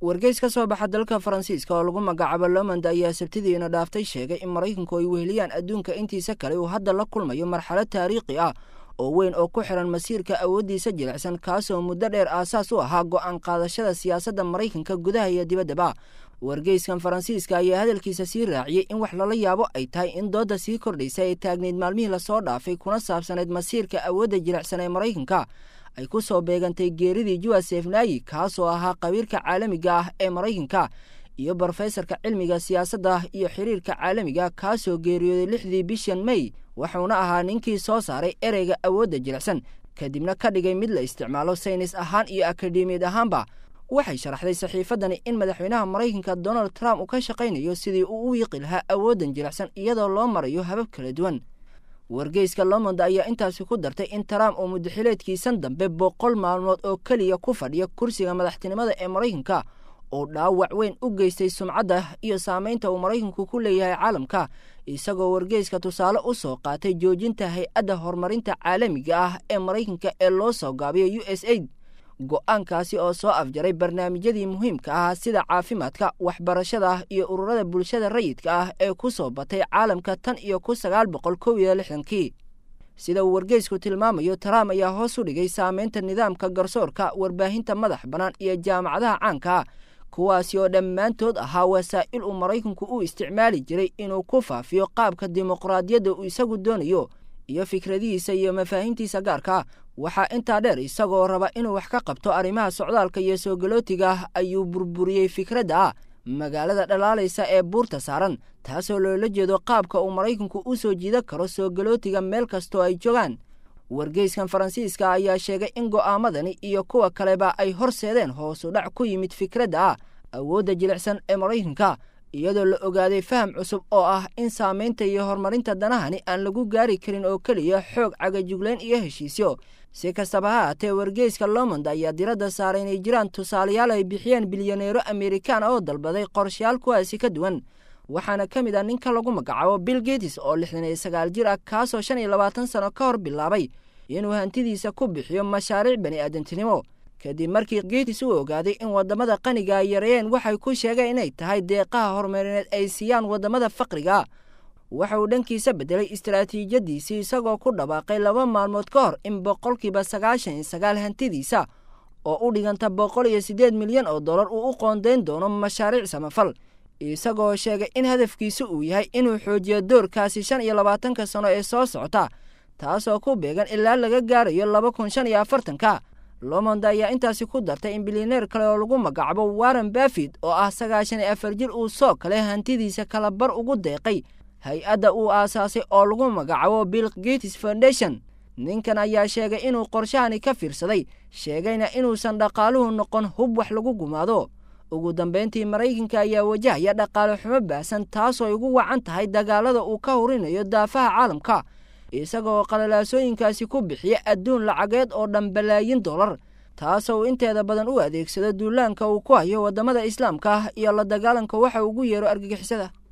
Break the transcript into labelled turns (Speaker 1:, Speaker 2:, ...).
Speaker 1: wargeys ka soo baxa dalka faransiiska oo lagu magacaabo lomond ayaa sabtidiina dhaaftay sheegay in maraykanku ay weheliyaan adduunka intiisa kale uu hadda la kulmayo marxalad taariikhi ah oo weyn oo ku xiran masiirka awooddiisa jilicsan kaasoo muddo dheer aasaas u ahaa go'aan qaadashada siyaasadda maraykanka gudaha iyo dibaddaba wargeyskan faransiiska ayaa hadalkiisa sii raaciyey in wax lala yaabo ay tahay in doodda sii kordhaysa ee taagneyd maalmihii lasoo dhaafay kuna saabsanayd masiirka awoodda jilicsan ee maraykanka ay ku soo beegantay geeridii josef nayi kaasoo ahaa qabiirka caalamiga ah ee maraykanka iyo brofesorka cilmiga siyaasadda iyo xiriirka caalamiga kaasoo geeriyooday lixdii bishan mey wuxuuna ahaa ninkii soo saaray ereyga awoodda jilicsan kadibna ka dhigay mid la isticmaalo saynis ahaan iyo akademiyad ahaanba waxay sharaxday saxiifaddani in madaxweynaha maraykanka donald trump uu ka shaqaynayo sidii uu u wiiqi lahaa awooddan jilicsan iyadoo loo marayo habab kala duwan wargeyska lomond ayaa intaasi ku dartay in trump uu muddaxileedkiisan dambe boqol maalmood oo keliya ku fadhiya kursiga madaxtinimada ee maraykanka oo dhaawac weyn u geystay sumcadda iyo saamaynta uu maraykanku ku leeyahay caalamka isagoo wargeyska tusaale u soo qaatay joojinta hay-adda horumarinta caalamiga ah ee maraykanka ee loo soo gaabiyo u s aid go-aankaasi oo soo afjaray barnaamijyadii muhiimka ah sida caafimaadka waxbarashada iyo ururada bulshada rayidka ah ee ku soo batay caalamka tan iyo kun sagaal boqol kow iyo lixdankii sida uu wargeysku tilmaamayo trump ayaa hoos u dhigay saameynta nidaamka garsoorka warbaahinta madax bannaan iyo jaamacadaha caanka ah kuwaasi oo dhammaantood ahaa wasaa'il uu maraykanku u isticmaali jiray inuu ku faafiyo qaabka dimuqraadiyadda uu isagu doonayo iyo fikradihiisa iyo mafaahiimtiisa gaarka waxaa intaa dheer isagoo raba inuu wax ka qabto arrimaha socdaalka iyo soo galootiga ayuu burburiyey fikradda ah magaalada dhalaalaysa ee buurta saaran taasoo loola jeedo qaabka uu maraykanku u soo jiidan karo soo galootiga meel kastoo ay joogaan wargeyskan faransiiska ayaa sheegay in go'aamadani iyo kuwa kaleba ay horseedeen hoosu dhac ku yimid fikradda ah awoodda jilicsan ee maraykanka iyadoo la ogaaday faham cusub oo ah in saamaynta iyo horumarinta danahani aan lagu gaari karin oo keliya xoog cagajuglayn iyo heshiisyo si kastaba ha haatee wargeyska lomond ayaa diradda saaray inay jiraan tusaalayaal ay bixiyeen bilyaneero amerikaan oo dalbaday qorshayaal kuwaasi ka duwan waxaana ka mid ah ninka lagu magacaabo bill getis oo lixdan iyo sagaal jir ah kaasoo shan iyo labaatan sano ka hor bilaabay inuu hantidiisa ku bixiyo mashaariic bani aadantinimo kadib markii getis uu ogaaday in waddamada qaniga ay yareeyeen waxay ku sheegeen inay tahay deeqaha horumarineed ay siiyaan waddamada faqriga waxa uu dhankiisa beddelay istaraatiijiyadiisii isagoo ku dhawaaqay laba maalmood ka hor in boqolkiiba sagaashan iyo sagaal hantidiisa oo u dhiganta boqol iyo siddeed milyan oo dollar uu u qoondayn doono mashaariic samafal isagoo sheegay in hadafkiisu uu yahay inuu xoojiyo doorkaasi shan iyo labaatanka sano ee soo socota taasoo ku beegan ilaa laga gaarayo laba kun shan iyo afartanka lomond ayaa intaasi ku dartay in bilyaneer kale oo lagu magacaabo warren bafid oo ah sagaashan iyo afar jir uu soo kale hantidiisa kala bar ugu deeqay hay-adda uu aasaasay oo lagu magacaabo bill gates foundation ninkan ayaa sheegay inuu qorshahani ka fiirsaday sheegayna inuusan dhaqaaluhu noqon hub wax lagu gumaado ugu dambayntii maraykanka ayaa wajahaya dhaqaale xumo baahsan taasoo ay ugu wacan tahay dagaalada uu ka hurinayo daafaha caalamka isagoo qalalaasooyinkaasi ku bixiya adduun lacageed oo dhan balaayin dollar taasoo uu inteeda badan u adeegsado duulaanka uu ku hayo waddamada islaamka ah iyo la dagaalanka waxa ugu yeero argagixisada